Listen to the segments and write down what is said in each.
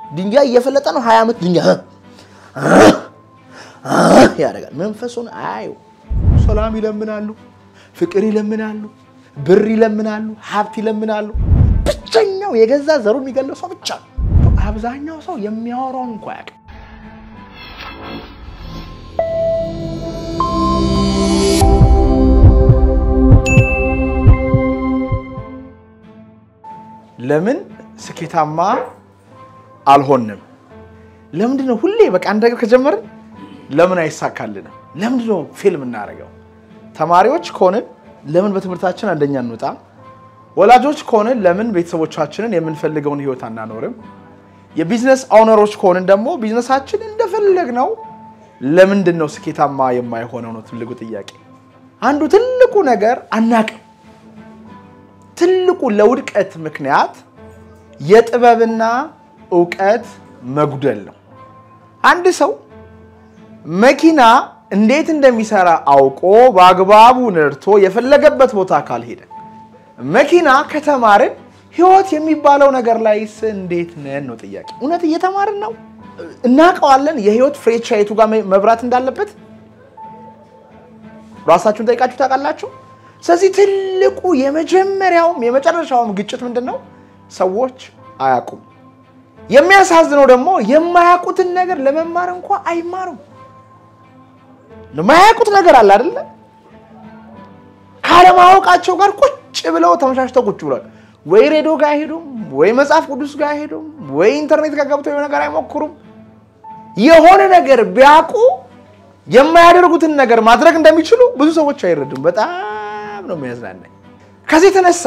ድንጋይ እየፈለጠ ነው። ሀያ ዓመት ድንጋይ ያደርጋል። መንፈሱን አያዩ። ሰላም ይለምናሉ፣ ፍቅር ይለምናሉ፣ ብር ይለምናሉ፣ ሀብት ይለምናሉ። ብቸኛው የገዛ ዘሩ የሚገለው ሰው ብቻ ነው። አብዛኛው ሰው የሚያወራውን እንኳ ያውቅ ለምን ስኬታማ አልሆንም? ለምንድን ነው ሁሌ በቃ አንድ ነገር ከጀመርን ለምን አይሳካልንም? ለምንድን ነው ፊልም እናደርገው? ተማሪዎች ከሆንን ለምን በትምህርታችን አንደኛ እንወጣም? ወላጆች ከሆንን ለምን ቤተሰቦቻችንን የምንፈልገውን ህይወት አናኖርም? የቢዝነስ ኦነሮች ከሆንን ደግሞ ቢዝነሳችን እንደፈለግ ነው ለምንድን ነው ስኬታማ የማይሆነው ነው ትልቁ ጥያቄ። አንዱ ትልቁ ነገር አናቅም። ትልቁ ለውድቀት ምክንያት የጥበብና እውቀት መጉደል ነው። አንድ ሰው መኪና እንዴት እንደሚሰራ አውቆ በአግባቡ ነድቶ የፈለገበት ቦታ ካልሄደ፣ መኪና ከተማርን ህይወት የሚባለው ነገር ላይስ እንዴት ነን ነው ጥያቄ። እውነት እየተማርን ነው? እናውቀዋለን? የህይወት ፍሬቻ የቱ ጋር መብራት እንዳለበት ራሳችሁን ጠይቃችሁ ታውቃላችሁ? ስለዚህ ትልቁ የመጀመሪያውም የመጨረሻውም ግጭት ምንድን ነው? ሰዎች አያውቁም። የሚያሳዝነው ደግሞ የማያውቁትን ነገር ለመማር እንኳ አይማሩም። የማያውቁት ነገር አለ አይደለ? ካለማወቃቸው ጋር ቁጭ ብለው ተመሻሽተው ቁጭ ብሏል። ወይ ሬዲዮ ጋር አይሄዱም፣ ወይ መጽሐፍ ቅዱስ ጋር አይሄዱም፣ ወይ ኢንተርኔት ጋር ገብተው የሆነ ነገር አይሞክሩም። የሆነ ነገር ቢያውቁ የማያደርጉትን ነገር ማድረግ እንደሚችሉ ብዙ ሰዎች አይረዱም። በጣም ነው የሚያዝናናኝ። ከዚህ የተነሳ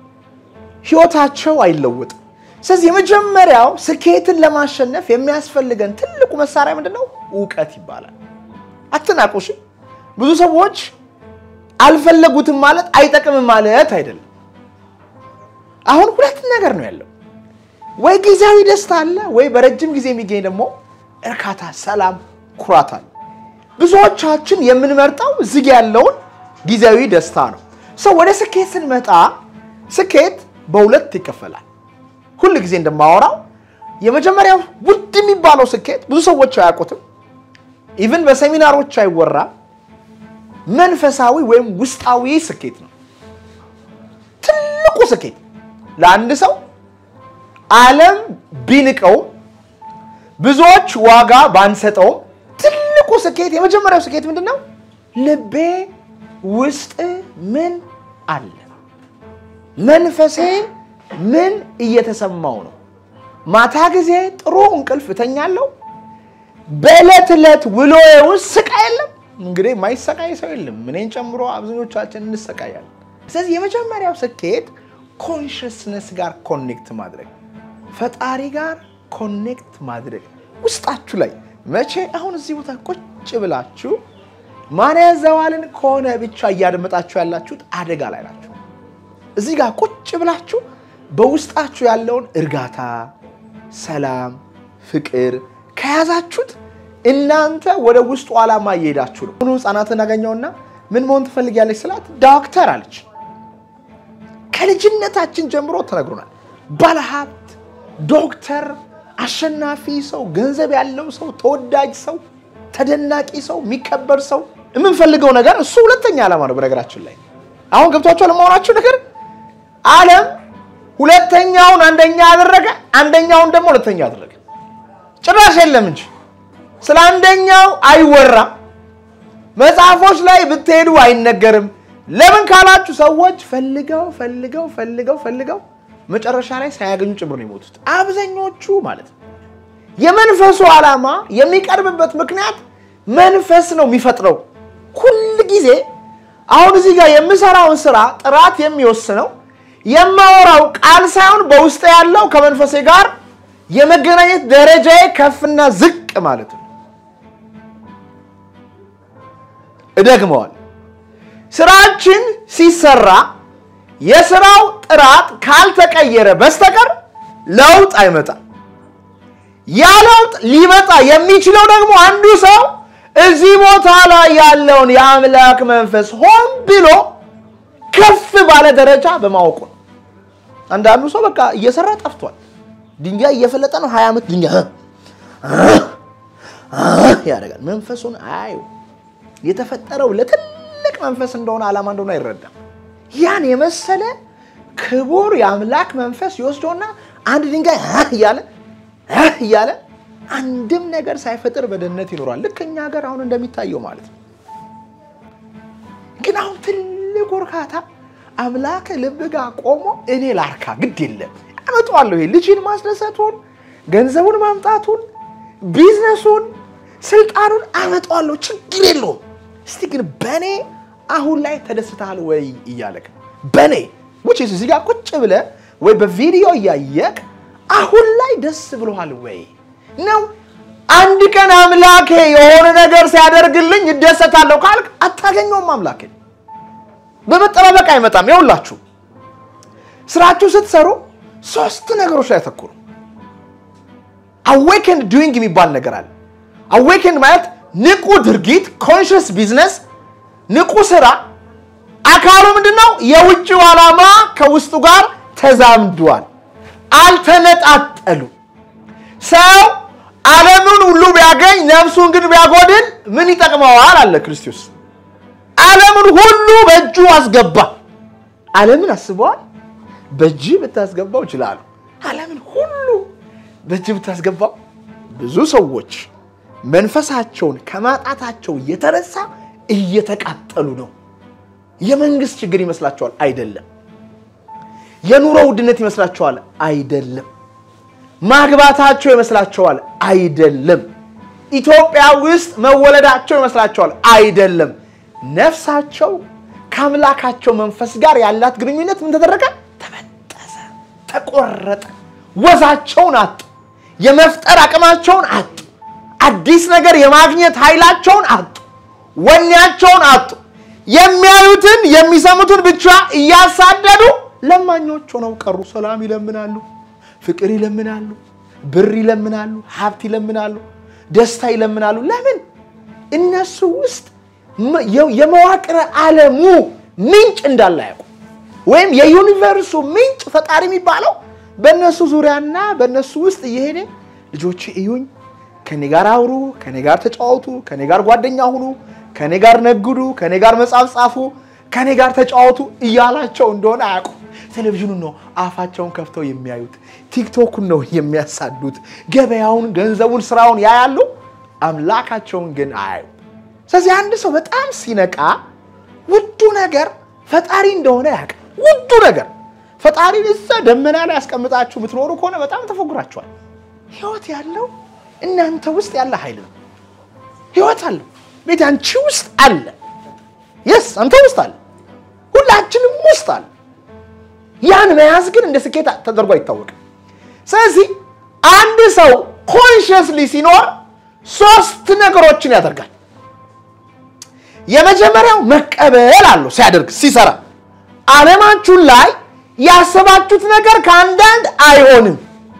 ህይወታቸው አይለወጥም። ስለዚህ የመጀመሪያው ስኬትን ለማሸነፍ የሚያስፈልገን ትልቁ መሳሪያ ምንድን ነው? እውቀት ይባላል። አትናቁሽ። ብዙ ሰዎች አልፈለጉትም ማለት አይጠቅምም ማለት አይደለም። አሁን ሁለት ነገር ነው ያለው። ወይ ጊዜያዊ ደስታ አለ፣ ወይ በረጅም ጊዜ የሚገኝ ደግሞ እርካታ፣ ሰላም፣ ኩራት አለ። ብዙዎቻችን የምንመርጠው ዝግ ያለውን ጊዜያዊ ደስታ ነው። ሰው ወደ ስኬት ስንመጣ ስኬት በሁለት ይከፈላል። ሁል ጊዜ እንደማወራው የመጀመሪያው ውድ የሚባለው ስኬት ብዙ ሰዎች አያውቁትም። ኢቭን በሴሚናሮች አይወራም። መንፈሳዊ ወይም ውስጣዊ ስኬት ነው ትልቁ ስኬት። ለአንድ ሰው ዓለም ቢንቀው ብዙዎች ዋጋ ባንሰጠውም ትልቁ ስኬት የመጀመሪያው ስኬት ምንድን ነው? ልቤ ውስጥ ምን አለ? መንፈሴ ምን እየተሰማው ነው? ማታ ጊዜ ጥሩ እንቅልፍ እተኛለሁ። በዕለት ዕለት ውሎዬ ውስጥ ስቃይ የለም። እንግዲህ የማይሰቃይ ሰው የለም፣ እኔን ጨምሮ አብዛኞቻችን እንሰቃያለን። ስለዚህ የመጀመሪያው ስኬት ኮንሽስነስ ጋር ኮኔክት ማድረግ፣ ፈጣሪ ጋር ኮኔክት ማድረግ ውስጣችሁ ላይ መቼ አሁን እዚህ ቦታ ቁጭ ብላችሁ ማን ያዘዋልን ከሆነ ብቻ እያደመጣችሁ ያላችሁት አደጋ ላይ ናችሁ። እዚህ ጋር ቁጭ ብላችሁ በውስጣችሁ ያለውን እርጋታ፣ ሰላም፣ ፍቅር ከያዛችሁት እናንተ ወደ ውስጡ ዓላማ እየሄዳችሁ ነው። ሁኑ ህፃናትን አገኘውና ምን መሆን ትፈልጊያለች ስላት ዶክተር አለች። ከልጅነታችን ጀምሮ ተነግሮናል። ባለሀብት፣ ዶክተር፣ አሸናፊ ሰው፣ ገንዘብ ያለው ሰው፣ ተወዳጅ ሰው፣ ተደናቂ ሰው፣ የሚከበር ሰው የምንፈልገው ነገር እሱ ሁለተኛ ዓላማ ነው። በነገራችን ላይ አሁን ገብቷቸው ለመሆናቸው ነገር ዓለም ሁለተኛውን አንደኛ አደረገ፣ አንደኛውን ደግሞ ሁለተኛ አደረገ። ጭራሽ የለም እንጂ ስለ አንደኛው አይወራም። መጽሐፎች ላይ ብትሄዱ አይነገርም። ለምን ካላችሁ ሰዎች ፈልገው ፈልገው ፈልገው ፈልገው መጨረሻ ላይ ሳያገኙ ጭምር ነው የሞቱት አብዛኞቹ ማለት ነው። የመንፈሱ ዓላማ የሚቀርብበት ምክንያት መንፈስ ነው የሚፈጥረው። ሁል ጊዜ አሁን እዚህ ጋር የምሰራውን ስራ ጥራት የሚወስነው የማወራው ቃል ሳይሆን በውስጥ ያለው ከመንፈሴ ጋር የመገናኘት ደረጃዬ ከፍና ዝቅ ማለት ነው። እደግመዋል። ስራችን ሲሰራ የስራው ጥራት ካልተቀየረ በስተቀር ለውጥ አይመጣም። ያ ለውጥ ሊመጣ የሚችለው ደግሞ አንዱ ሰው እዚህ ቦታ ላይ ያለውን የአምላክ መንፈስ ሆን ብሎ ከፍ ባለ ደረጃ በማወቁ ነው። አንዳንዱ ሰው በቃ እየሰራ ጠፍቷል። ድንጋይ እየፈለጠ ነው። ሀያ ዓመት ድንጋይ ያደርጋል። መንፈሱን አዩ የተፈጠረው ለትልቅ መንፈስ እንደሆነ ዓላማ እንደሆነ አይረዳም። ያን የመሰለ ክቡር የአምላክ መንፈስ ይወስደውና አንድ ድንጋይ እያለ እያለ አንድም ነገር ሳይፈጥር በደህንነት ይኖራል። ልክ እኛ ሀገር አሁን እንደሚታየው ማለት ነው። ግን አሁን ትልቁ እርካታ አምላክ ልብ ጋር ቆሞ እኔ ላርካ፣ ግድ የለም አመጣዋለሁ። ይሄ ልጅን ማስደሰቱን፣ ገንዘቡን ማምጣቱን፣ ቢዝነሱን፣ ስልጣኑን አመጣዋለሁ፣ ችግር የለውም። እስቲ ግን በእኔ አሁን ላይ ተደስተሃል ወይ እያለክ በእኔ ውጭ እዚህ ጋር ቁጭ ብለህ ወይ በቪዲዮ እያየቅ አሁን ላይ ደስ ብሎሃል ወይ ነው? አንድ ቀን አምላኬ የሆነ ነገር ሲያደርግልኝ እደሰታለሁ ካልክ አታገኘውም። አምላኬ በመጠባበቅ አይመጣም። ይኸውላችሁ ስራችሁ ስትሰሩ ሶስት ነገሮች ላይ አተኩሩ። አዌክንድ ዱዊንግ የሚባል ነገር አለ። አዌክንድ ማለት ንቁ ድርጊት፣ ኮንሽስ ቢዝነስ፣ ንቁ ስራ። አካሉ ምንድን ነው? የውጭው ዓላማ ከውስጡ ጋር ተዛምዷል፣ አልተነጣጠሉ። ሰው ዓለምን ሁሉ ቢያገኝ ነፍሱን ግን ቢያጎድል ምን ይጠቅመዋል? አለ ክርስቶስ። ዓለምን ሁሉ በእጁ አስገባ። ዓለምን አስበዋል? በእጅ ብታስገባው ይችላሉ። ዓለምን ሁሉ በእጅ ብታስገባው ብዙ ሰዎች መንፈሳቸውን ከማጣታቸው የተነሳ እየተቃጠሉ ነው። የመንግስት ችግር ይመስላቸዋል? አይደለም። የኑሮ ውድነት ይመስላቸዋል? አይደለም። ማግባታቸው ይመስላቸዋል? አይደለም። ኢትዮጵያ ውስጥ መወለዳቸው ይመስላቸዋል? አይደለም። ነፍሳቸው ከአምላካቸው መንፈስ ጋር ያላት ግንኙነት ምን ተደረገ? ተበጠሰ፣ ተቆረጠ። ወዛቸውን አጡ። የመፍጠር አቅማቸውን አጡ። አዲስ ነገር የማግኘት ኃይላቸውን አጡ። ወኔያቸውን አጡ። የሚያዩትን የሚሰሙትን ብቻ እያሳደዱ ለማኞች ሆነው ቀሩ። ሰላም ይለምናሉ፣ ፍቅር ይለምናሉ፣ ብር ይለምናሉ፣ ሀብት ይለምናሉ፣ ደስታ ይለምናሉ። ለምን? እነሱ ውስጥ የመዋቅረ ዓለሙ ምንጭ እንዳለ ያውቁ ወይም የዩኒቨርሱ ምንጭ ፈጣሪ የሚባለው በእነሱ ዙሪያና በእነሱ ውስጥ እየሄደ ልጆቼ እዩኝ፣ ከኔ ጋር አውሩ፣ ከኔ ጋር ተጫወቱ፣ ከኔ ጋር ጓደኛ ሁኑ፣ ከኔ ጋር ነግዱ፣ ከኔ ጋር መጽሐፍ ጻፉ፣ ከኔ ጋር ተጫወቱ እያላቸው እንደሆነ አያውቁ። ቴሌቪዥኑን ነው አፋቸውን ከፍተው የሚያዩት። ቲክቶኩን ነው የሚያሳዱት። ገበያውን፣ ገንዘቡን፣ ስራውን ያያሉ። አምላካቸውን ግን አያዩ። ስለዚህ አንድ ሰው በጣም ሲነቃ ውዱ ነገር ፈጣሪ እንደሆነ ያውቃል። ውዱ ነገር ፈጣሪን እዛ ደመና ላይ ያስቀምጣችሁ የምትኖሩ ከሆነ በጣም ተፎግራችኋል። ህይወት ያለው እናንተ ውስጥ ያለ ኃይል ነው። ህይወት አለው ቤት አንቺ ውስጥ አለ። የስ አንተ ውስጥ አለ። ሁላችንም ውስጥ አለ። ያን መያዝ ግን እንደ ስኬት ተደርጎ አይታወቅም። ስለዚህ አንድ ሰው ኮንሽስሊ ሲኖር ሶስት ነገሮችን ያደርጋል። የመጀመሪያው መቀበል አለው ሲያደርግ ሲሰራ ዓለማችሁ ላይ ያሰባችሁት ነገር ከአንዳንድ አይሆንም።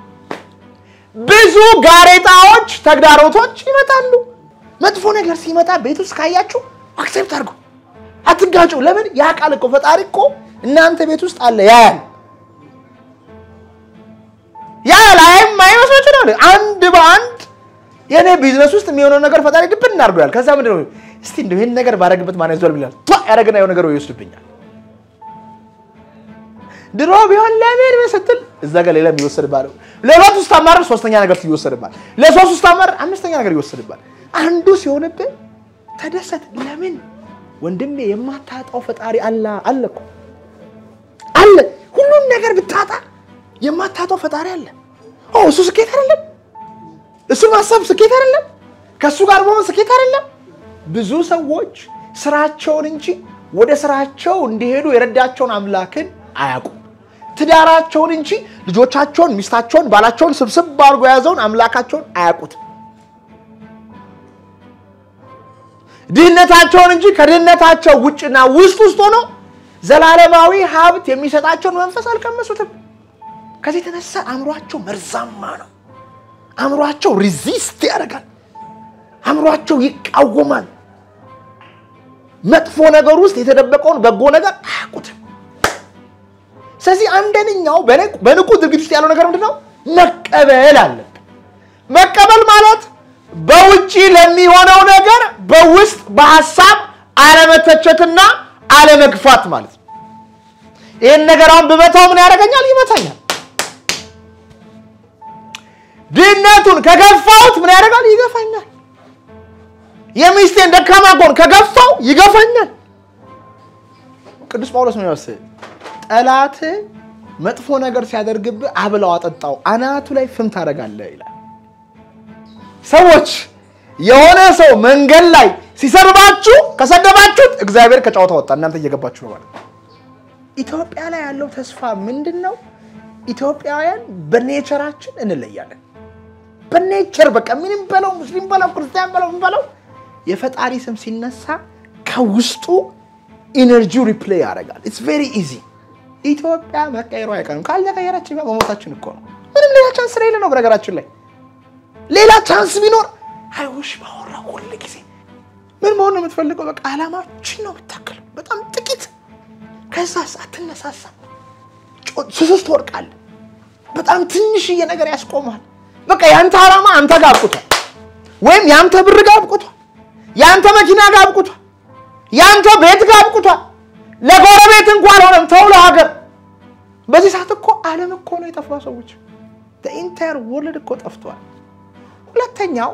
ብዙ ጋሬጣዎች፣ ተግዳሮቶች ይመጣሉ። መጥፎ ነገር ሲመጣ ቤት ውስጥ ካያችሁ አክሴፕት አድርጉ፣ አትጋጩ። ለምን ያ ቃል እኮ ፈጣሪ እኮ እናንተ ቤት ውስጥ አለ ያያል። ያያል አይም አይመስሎች ነው። አንድ በአንድ የእኔ ቢዝነስ ውስጥ የሚሆነው ነገር ፈጣሪ ድብን እናድርገዋል። ከዛ ምንድን ነው እስቲ እንደው ይህን ነገር ባረግበት ማን ይዟል ብላል ያደረግና የሆነ ነገር ይወስድብኛል። ድሮ ቢሆን ለምን ስትል እዛ ጋር ሌላ የሚወሰድባል። ለሁለት ውስጥ አማር ሶስተኛ ነገር ይወሰድባል። ለሶስት ውስጥ አማር አምስተኛ ነገር ይወሰድባል። አንዱ ሲሆንብህ ተደሰት። ለምን ወንድሜ የማታጣው ፈጣሪ አለ አለ እኮ አለ። ሁሉን ነገር ብታጣ የማታጣው ፈጣሪ አለ። ኦ እሱ ስኬት አይደለም? እሱ ማሰብ ስኬት አይደለም? ከእሱ ጋር መሆን ስኬት አይደለም? ብዙ ሰዎች ስራቸውን እንጂ ወደ ስራቸው እንዲሄዱ የረዳቸውን አምላክን አያውቁም። ትዳራቸውን እንጂ ልጆቻቸውን፣ ሚስታቸውን፣ ባላቸውን ስብስብ አድርጎ የያዘውን አምላካቸውን አያውቁትም። ድህነታቸውን እንጂ ከድህነታቸው ውጭና ውስጥ ውስጥ ሆነው ዘላለማዊ ሀብት የሚሰጣቸውን መንፈስ አልቀመሱትም። ከዚህ የተነሳ አእምሯቸው መርዛማ ነው። አእምሯቸው ሪዚስት ያደርጋል። አእምሯቸው ይቃወማል። መጥፎ ነገር ውስጥ የተደበቀውን በጎ ነገር አያውቁትም። ስለዚህ አንደኛው በንቁ ድርጊት ውስጥ ያለው ነገር ምንድን ነው? መቀበል አለብን። መቀበል ማለት በውጪ ለሚሆነው ነገር በውስጥ በሀሳብ አለመተቸትና አለመግፋት ማለት ነው። ይህን ነገር አሁን ብመታው ምን ያደርገኛል? ይመታኛል። ድህነቱን ከገፋሁት ምን ያደርጋል? ይገፋኛል። የሚስቴን ደካማ ጎን ከገፋው ይገፋኛል። ቅዱስ ጳውሎስ ምን ይወስ ጠላት መጥፎ ነገር ሲያደርግብህ አብላው፣ አጠጣው፣ አናቱ ላይ ፍም ታደርጋለህ ይላል። ሰዎች የሆነ ሰው መንገድ ላይ ሲሰርባችሁ ከሰደባችሁት እግዚአብሔር ከጨዋታ ወጣ፣ እናንተ እየገባችሁ ነው ማለት ነው። ኢትዮጵያ ላይ ያለው ተስፋ ምንድን ነው? ኢትዮጵያውያን በኔቸራችን እንለያለን። በኔቸር በቃ ምንም በለው ሙስሊም በለው ክርስቲያን በለው ምን በለው የፈጣሪ ስም ሲነሳ ከውስጡ ኢነርጂው ሪፕሌይ ያደርጋል። ኢትስ ቬሪ ኢዚ። ኢትዮጵያ መቀየሩ አይቀርም። ካልተቀየረች መሞታችን እኮ ነው። ምንም ሌላ ቻንስ ስለሌለ ነው። በነገራችን ላይ ሌላ ቻንስ ቢኖር አይውሽ ባወራ ሁል ጊዜ ምን መሆን ነው የምትፈልገው? በቃ አላማችን ነው የምታክለው። በጣም ጥቂት ከዛስ አትነሳሳ፣ ስስት ትወድቃለህ። በጣም ትንሽዬ ነገር ያስቆማል። በቃ የአንተ ዓላማ አንተ ጋር አብቁቷል፣ ወይም የአንተ ብር ጋር አብቁቷል፣ የአንተ መኪና ጋር አብቁቷል፣ የአንተ ቤት ጋር አብቁቷል። ለጎረቤት እንኳን ሆነም ተው ለሀገር። በዚህ ሰዓት እኮ ዓለም እኮ ነው የጠፋ ሰዎች ኢንታየር ወርልድ እኮ ጠፍቷል። ሁለተኛው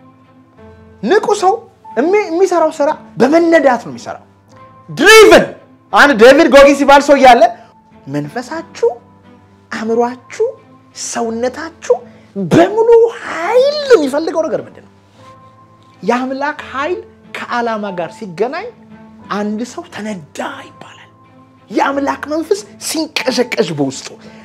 ንቁ ሰው የሚሰራው ስራ በመነዳት ነው የሚሰራው። ድሪቭን አንድ ዴቪድ ጎጊ ሲባል ሰው እያለ መንፈሳችሁ፣ አእምሯችሁ፣ ሰውነታችሁ በሙሉ ኃይል የሚፈልገው ነገር ምንድን ነው? የአምላክ ኃይል ከዓላማ ጋር ሲገናኝ አንድ ሰው ተነዳ ይባላል። የአምላክ መንፈስ ሲንቀዠቀዥ በውስጡ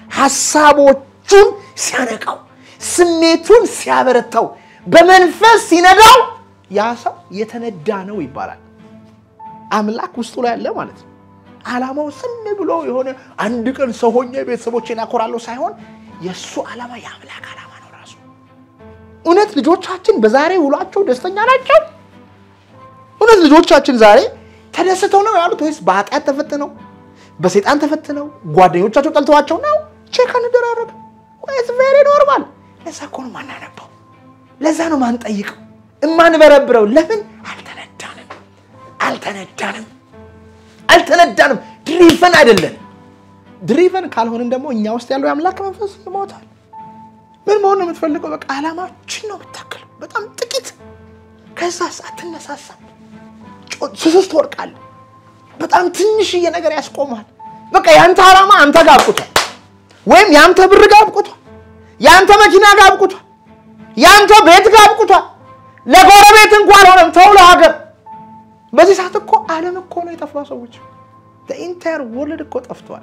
ሀሳቦቹን ሲያነቃው፣ ስሜቱን ሲያበረታው፣ በመንፈስ ሲነዳው ያ ሰው የተነዳ ነው ይባላል። አምላክ ውስጡ ላይ አለ ማለት ነው። ዓላማው ዝም ብሎ የሆነ አንድ ቀን ሰው ሆኜ ቤተሰቦቼን ያኮራለሁ ሳይሆን የእሱ ዓላማ የአምላክ ዓላማ ነው ራሱ። እውነት ልጆቻችን በዛሬ ውሏቸው ደስተኛ ናቸው? እውነት ልጆቻችን ዛሬ ተደስተው ነው ያሉት ወይስ በኃጢአት ተፈትነው በሴጣን ተፈትነው ጓደኞቻቸው ጠልተዋቸው ነው? ቼክ እንደራረግ ወይስ ቬሪ ኖርማል? ለዛ እኮ ነው ማናነባው፣ ለዛ ነው ማንጠይቀው፣ እማንበረብረው። ለምን አልተነዳንም? አልተነዳንም፣ አልተነዳንም። ድሪቨን አይደለን። ድሪቨን ካልሆንን ደግሞ እኛ ውስጥ ያለው የአምላክ መንፈስ ይሞታል። ምን መሆን ነው የምትፈልገው? በቃ ዓላማችን ነው የምታክለው። በጣም ጥቂት ከዛስ አትነሳሳም ስስት ትወድቃለህ። በጣም ትንሽዬ ነገር ያስቆማል። በቃ የአንተ ዓላማ አንተ ጋር አብቁቷል፣ ወይም የአንተ ብር ጋር አብቁቷል፣ የአንተ መኪና ጋር አብቁቷል፣ የአንተ ቤት ጋር አብቁቷል። ለጎረቤት እንኳን ሆነም ተው ለሀገር። በዚህ ሰዓት እኮ ዓለም እኮ ነው የጠፋ ሰዎች ኢንታየር ወርልድ እኮ ጠፍቷል።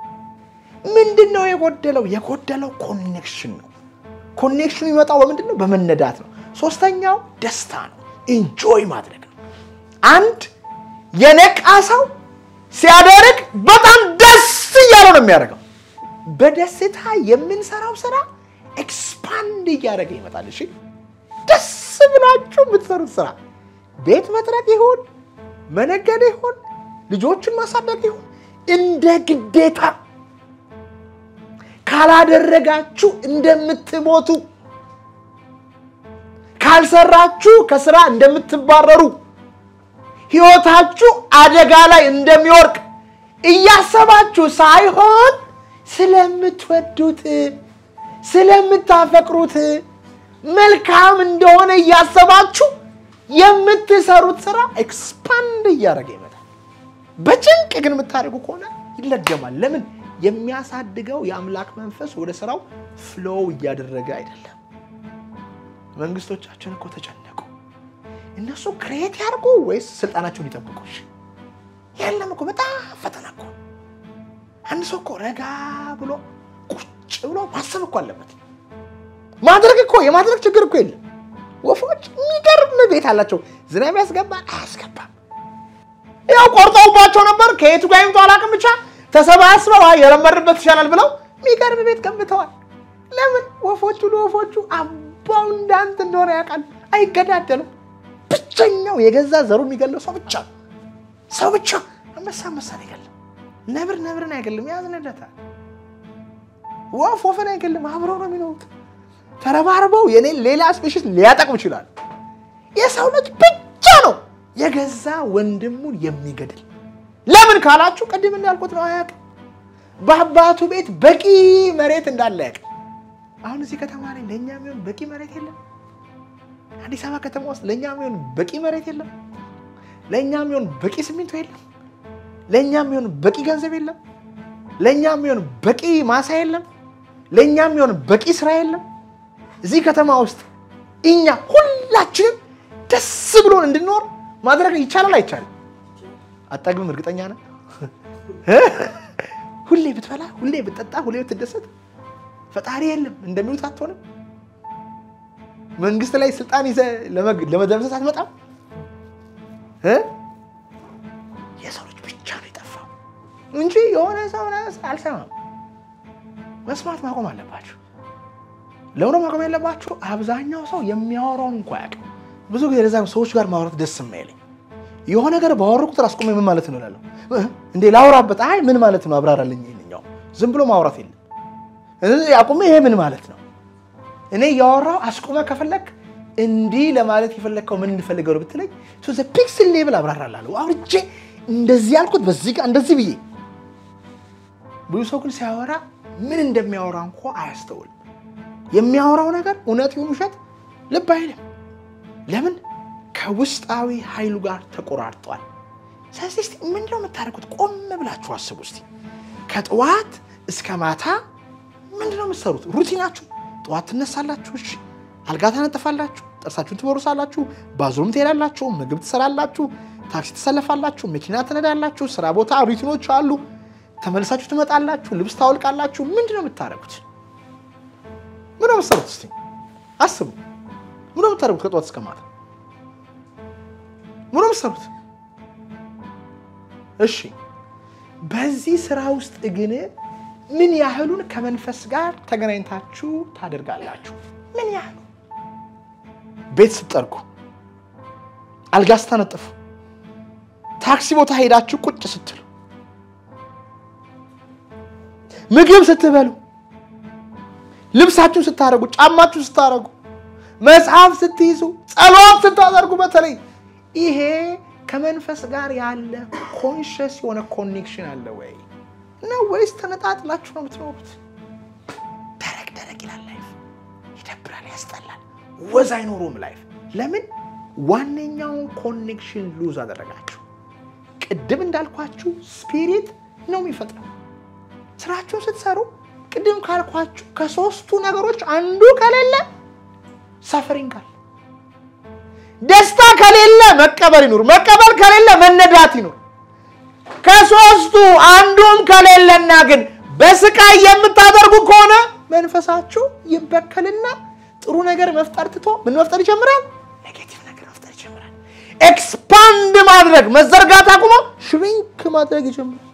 ምንድን ነው የጎደለው? የጎደለው ኮኔክሽን ነው። ኮኔክሽኑ የሚመጣው በምንድን ነው? በመነዳት ነው። ሶስተኛው ደስታ ነው። ኢንጆይ ማድረግ ነው። አንድ የነቃ ሰው ሲያደርግ በጣም ደስ እያለው ነው የሚያደርገው። በደስታ የምንሰራው ስራ ኤክስፓንድ እያደረገ ይመጣል። እሺ ደስ ብላችሁ የምትሰሩት ስራ ቤት መጥረግ ይሁን መነገድ ይሁን ልጆችን ማሳደግ ይሁን እንደ ግዴታ ካላደረጋችሁ እንደምትሞቱ ካልሰራችሁ ከስራ እንደምትባረሩ ህይወታችሁ አደጋ ላይ እንደሚወርቅ እያሰባችሁ ሳይሆን ስለምትወዱት ስለምታፈቅሩት መልካም እንደሆነ እያሰባችሁ የምትሰሩት ስራ ኤክስፓንድ እያደረገ ይመጣል። በጭንቅ ግን የምታደርጉ ከሆነ ይለገማል። ለምን? የሚያሳድገው የአምላክ መንፈስ ወደ ስራው ፍሎው እያደረገ አይደለም። መንግስቶቻችን እኮ ተጨነቁ። እነሱ ክሬት ያርጉ ወይስ ስልጣናቸውን ይጠብቁ? የለም እኮ በጣም ፈተና እኮ። አንድ ሰው እኮ ረጋ ብሎ ቁጭ ብሎ ማሰብ እኮ አለበት። ማድረግ እኮ የማድረግ ችግር እኮ የለም። ወፎች የሚገርም ቤት አላቸው። ዝናብ ያስገባል አያስገባም። ያው ቆርጠውባቸው ነበር። ከየቱ ጋር ይምጡ አላውቅም። ብቻ ተሰባስበው አይ የለመድንበት ይሻላል ብለው የሚገርም ቤት ገንብተዋል። ለምን? ወፎቹ ለወፎቹ አባው እንዳንት እንደሆነ ያውቃል። አይገዳደሉም። ብቸኛው የገዛ ዘሩ የሚገለው ሰው ብቻ ሰው ብቻ። አንበሳ አንበሳን አይገለም፣ ነብር ነብርን አይገለም፣ ያዝንለታል። ወፍ ወፍን አይገልም። አብረው ነው የሚኖሩት። ተረባርበው የኔን ሌላ ስፔሽስ ሊያጠቅም ይችላል። የሰው ልጅ ብቻ ነው የገዛ ወንድሙን የሚገድል። ለምን ካላችሁ ቅድም እንዳልኩት ነው። አያውቅም። በአባቱ ቤት በቂ መሬት እንዳለ ያውቅም። አሁን እዚህ ከተማ ላይ ለእኛ የሚሆን በቂ መሬት የለም። አዲስ አበባ ከተማ ውስጥ ለእኛ የሚሆን በቂ መሬት የለም። ለእኛ የሚሆን በቂ ሲሚንቶ የለም። ለእኛ የሚሆን በቂ ገንዘብ የለም። ለእኛ የሚሆን በቂ ማሳ የለም። ለእኛ የሚሆን በቂ ስራ የለም። እዚህ ከተማ ውስጥ እኛ ሁላችንም ደስ ብሎን እንድንኖር ማድረግ ይቻላል አይቻልም? አጠግብም እርግጠኛ ነን። ሁሌ ብትበላ፣ ሁሌ ብትጠጣ፣ ሁሌ ብትደሰት ፈጣሪ የለም እንደሚሉት አትሆንም። መንግስት ላይ ስልጣን ይዘህ ለመደምሰስ አትመጣም። የሰው ልጅ ብቻ ነው የጠፋው እንጂ የሆነ ሰው አልሰማም። መስማት ማቆም አለባቸው። ለምን ማቆም ያለባቸው? አብዛኛው ሰው የሚያወራውን እንኳ ያውቅ። ብዙ ጊዜ ለዛ ሰዎች ጋር ማውራት ደስ የማይለኝ የሆነ ነገር ባወሩ ቁጥር አስቆሜ ምን ማለት ነው እላለሁ። እንዴ ላውራበት? አይ ምን ማለት ነው አብራራልኝ። ይኸኛው ዝም ብሎ ማውራት የለም። አቁሜ ይሄ ምን ማለት ነው? እኔ እያወራሁ አስቆመ ከፈለግ እንዲህ ለማለት የፈለግከው ምን እንፈልገው ብትለኝ ፒክስል ሌብል አብራራላለሁ። አውርቼ እንደዚህ ያልኩት በዚህ ጋር እንደዚህ ብዬ። ብዙ ሰው ግን ሲያወራ ምን እንደሚያወራ እንኳ አያስተውልም። የሚያወራው ነገር እውነት ይሁን ውሸት ልብ አይልም። ለምን? ከውስጣዊ ኃይሉ ጋር ተቆራርጧል። ስለዚህ እስኪ ምንድነው የምታደርጉት? ቆም ብላችሁ አስቡ እስኪ። ከጠዋት እስከ ማታ ምንድነው የምትሰሩት? ሩቲናችሁ ጠዋት ትነሳላችሁ፣ እሺ፣ አልጋ ታነጥፋላችሁ፣ ጥርሳችሁን ትቦርሳላችሁ፣ ባዝሩም ትሄዳላችሁ፣ ምግብ ትሰራላችሁ፣ ታክሲ ትሰለፋላችሁ፣ መኪና ትነዳላችሁ፣ ስራ ቦታ ሩቲኖች አሉ። ተመልሳችሁ ትመጣላችሁ፣ ልብስ ታወልቃላችሁ። ምንድነው የምታደርጉት? ምንድነው የምትሰሩት? እስኪ አስቡ። ምንድነው የምታደርጉት ከጠዋት እስከ ማታ? ምንድነው የምትሰሩት? እሺ፣ በዚህ ስራ ውስጥ ግን ምን ያህሉን ከመንፈስ ጋር ተገናኝታችሁ ታደርጋላችሁ? ምን ያህሉ? ቤት ስትጠርጉ፣ አልጋ ስታነጥፉ፣ ታክሲ ቦታ ሄዳችሁ ቁጭ ስትሉ፣ ምግብ ስትበሉ፣ ልብሳችሁን ስታደርጉ፣ ጫማችሁን ስታደርጉ፣ መጽሐፍ ስትይዙ፣ ጸሎት ስታደርጉ፣ በተለይ ይሄ ከመንፈስ ጋር ያለ ኮንሽስ የሆነ ኮኔክሽን አለ ወይ ነው ወይስ ተነጣጥላችሁ ነው የምትኖሩት? ደረቅ ደረቅ ይላል ላይፍ፣ ይደብራል፣ ያስጠላል፣ ወዝ አይኖሩም ላይፍ። ለምን? ዋነኛውን ኮኔክሽን ሉዝ አደረጋችሁ። ቅድም እንዳልኳችሁ ስፒሪት ነው የሚፈጥረው። ስራችሁን ስትሰሩ ቅድም ካልኳችሁ ከሶስቱ ነገሮች አንዱ ከሌለ ሰፈሪንግ አለ። ደስታ ከሌለ መቀበል ይኑር፣ መቀበል ከሌለ መነዳት ይኑር። ከሶስቱ አንዱም ከሌለና ግን በስቃይ የምታደርጉ ከሆነ መንፈሳችሁ ይበከልና ጥሩ ነገር መፍጠር ትቶ ምን መፍጠር ይጀምራል? ኔጌቲቭ ነገር መፍጠር ይጀምራል። ኤክስፓንድ ማድረግ መዘርጋት አቁሞ ሽሪንክ ማድረግ ይጀምራል።